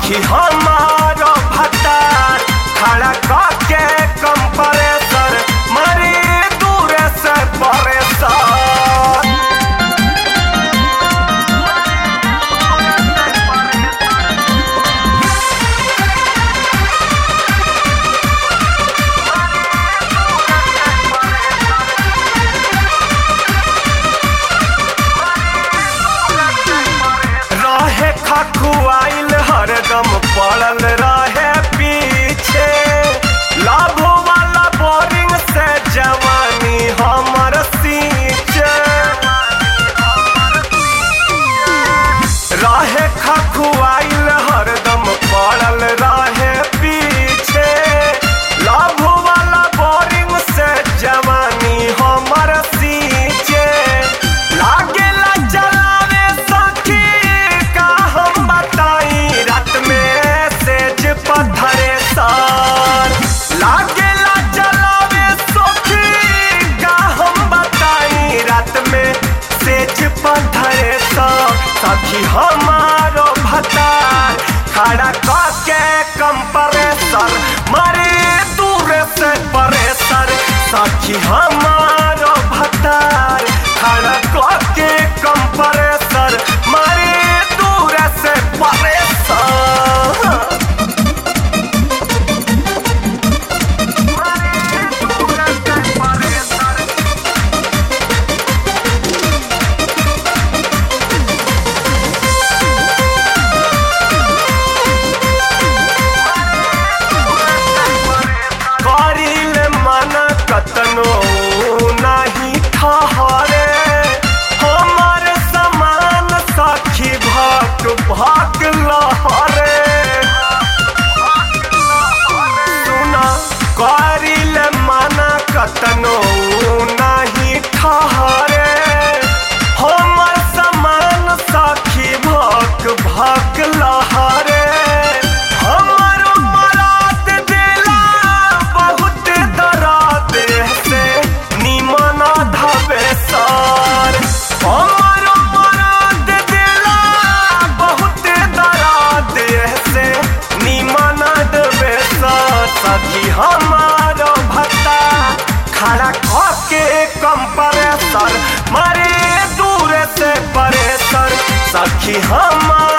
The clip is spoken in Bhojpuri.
सखी हमारो भतार खड़ा करके कंप्रेसर मरी दूर से परेशान रहे खखुआइल हरदम पड़ल रहे पीछे लाभ वाला बोरिंग से जवानी हमर सींचे रहे खखुआइल हरदम पड़ल रहे पीछे लाभ वाला बोरिंग से जवानी हमर सींचे लागेला चलावे सखी का हम बताई रात में सेज पत्थरे सार लागेला चलावे सखी का हम बताई रात में सेज पत्थरे सार सखी हमारो भतार खड़ा करके कंप्रेसर मारे दूर से परेसर सखी हमारो भतार खड़ा करके कंप्रेसर मारे दूर से परेसर करिल मन कतनो नाही ठहरे हमर समान सखी भक भक लहरे सुना करिल मन कतनो नाही ठहरे हमर समान सखी भक भक लहरे हमर मरात दिला बहुत दराद से निमन धबे सर हमर मरात दिला बहुत दराद से निमन धबे सर सखी हमार भत्ता खड़ा करके कंप्रेसर मारे दूर से परेसर सखी हमार